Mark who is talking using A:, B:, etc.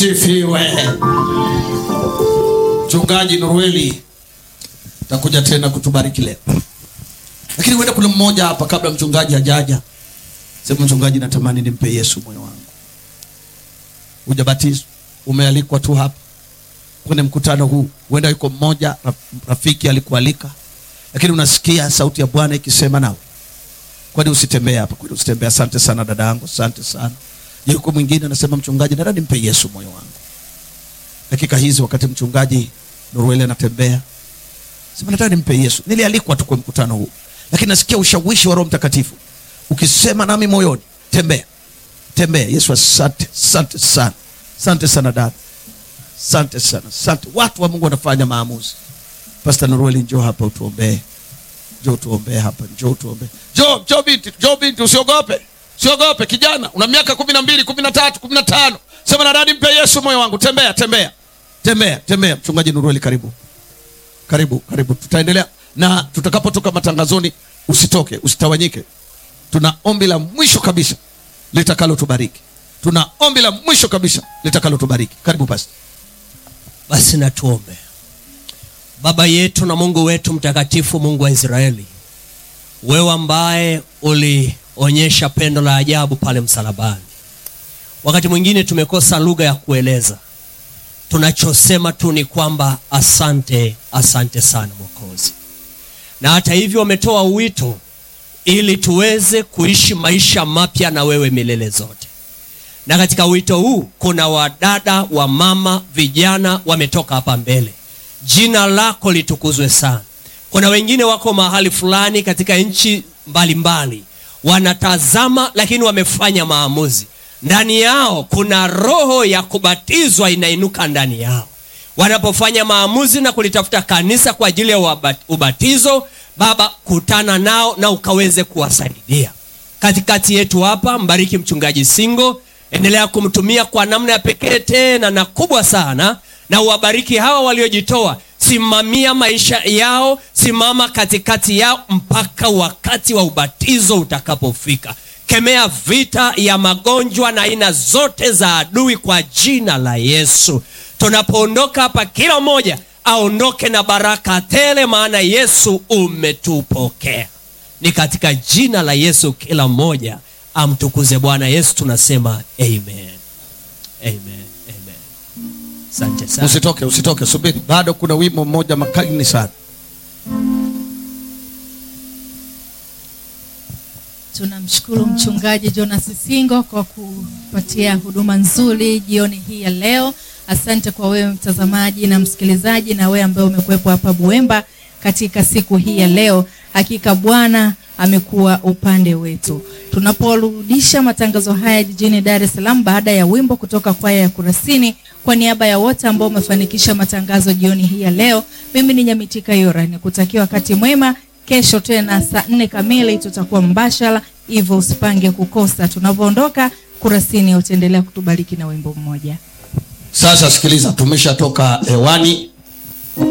A: asifiwe. Mchungaji Norueli takuja tena kutubariki leo, lakini huenda kuna mmoja hapa, kabla mchungaji hajaja, sema mchungaji, natamani nimpe Yesu moyo wangu. Hujabatizwa, umealikwa tu hapa kwenye mkutano huu. Huenda yuko mmoja rafiki alikualika, lakini unasikia sauti ya Bwana ikisema nawe, kwani usitembee hapa? Kwani usitembee? Asante sana dada yangu, asante sana. Yuko mwingine anasema, mchungaji, nataka nimpe Yesu moyo wangu. Dakika hizi wakati mchungaji Norueli anatembea, sema nataka nimpe Yesu. Nilialikwa tu kwa mkutano huu, lakini nasikia ushawishi wa Roho Mtakatifu ukisema nami moyoni, tembea, tembea. Yesu, asante, asante sana, asante sana dada, asante sana, asante. Watu wa Mungu wanafanya maamuzi. Pastor Norueli, njoo hapa utuombee, njoo tuombee hapa, njoo tuombee, njoo, njoo binti, njoo binti, usiogope Siogope kijana, una miaka kumi na mbili, kumi na tatu, kumi na tano. Sema nadadi, mpe Yesu moyo wangu. Tembea, tembea, tembea, tembea. Mchungaji Nurueli, karibu, karibu, karibu. Tutaendelea na tutakapotoka matangazoni, usitoke, usitawanyike. Tuna ombi la mwisho kabisa litakalo tubariki. Tuna ombi la mwisho kabisa litakalo tubariki. Karibu basi.
B: Basi na tuombe. Baba yetu na Mungu wetu mtakatifu, Mungu wa Israeli, wewe ambaye uli onyesha pendo la ajabu pale msalabani. Wakati mwingine tumekosa lugha ya kueleza, tunachosema tu ni kwamba asante, asante sana Mwokozi. Na hata hivyo wametoa wito ili tuweze kuishi maisha mapya na wewe milele zote, na katika wito huu kuna wadada, wa mama, vijana wametoka hapa mbele. Jina lako litukuzwe sana. Kuna wengine wako mahali fulani katika nchi mbalimbali wanatazama lakini wamefanya maamuzi. Ndani yao kuna roho ya kubatizwa inainuka ndani yao. Wanapofanya maamuzi na kulitafuta kanisa kwa ajili ya ubatizo, Baba, kutana nao na ukaweze kuwasaidia katikati yetu hapa. Mbariki mchungaji Singo, endelea kumtumia kwa namna ya pekee tena na kubwa sana, na uwabariki hawa waliojitoa Simamia maisha yao, simama katikati yao mpaka wakati wa ubatizo utakapofika. Kemea vita ya magonjwa na aina zote za adui kwa jina la Yesu. Tunapoondoka hapa, kila mmoja aondoke na baraka tele, maana Yesu umetupokea. Ni katika jina la Yesu kila mmoja amtukuze Bwana Yesu. Tunasema amen, amen. Asante sana.
A: Usitoke, usitoke, subiri, bado kuna wimbo mmoja makini sana.
C: Tunamshukuru mchungaji Jonas Singo kwa kupatia huduma nzuri jioni hii ya leo. Asante kwa wewe mtazamaji na msikilizaji, na wewe ambaye umekuwepo hapa Buemba katika siku hii ya leo. Hakika Bwana amekuwa upande wetu. Tunaporudisha matangazo haya jijini Dar es Salaam baada ya wimbo kutoka kwaya ya Kurasini, kwa niaba ya wote ambao wamefanikisha matangazo jioni hii ya leo, mimi ni Nyamitika Yora, nikutakia wakati mwema. Kesho tena saa nne kamili tutakuwa mbashara, hivyo usipange kukosa. Tunavyoondoka Kurasini, utaendelea kutubariki na wimbo mmoja.
A: Sasa sikiliza, tumeshatoka hewani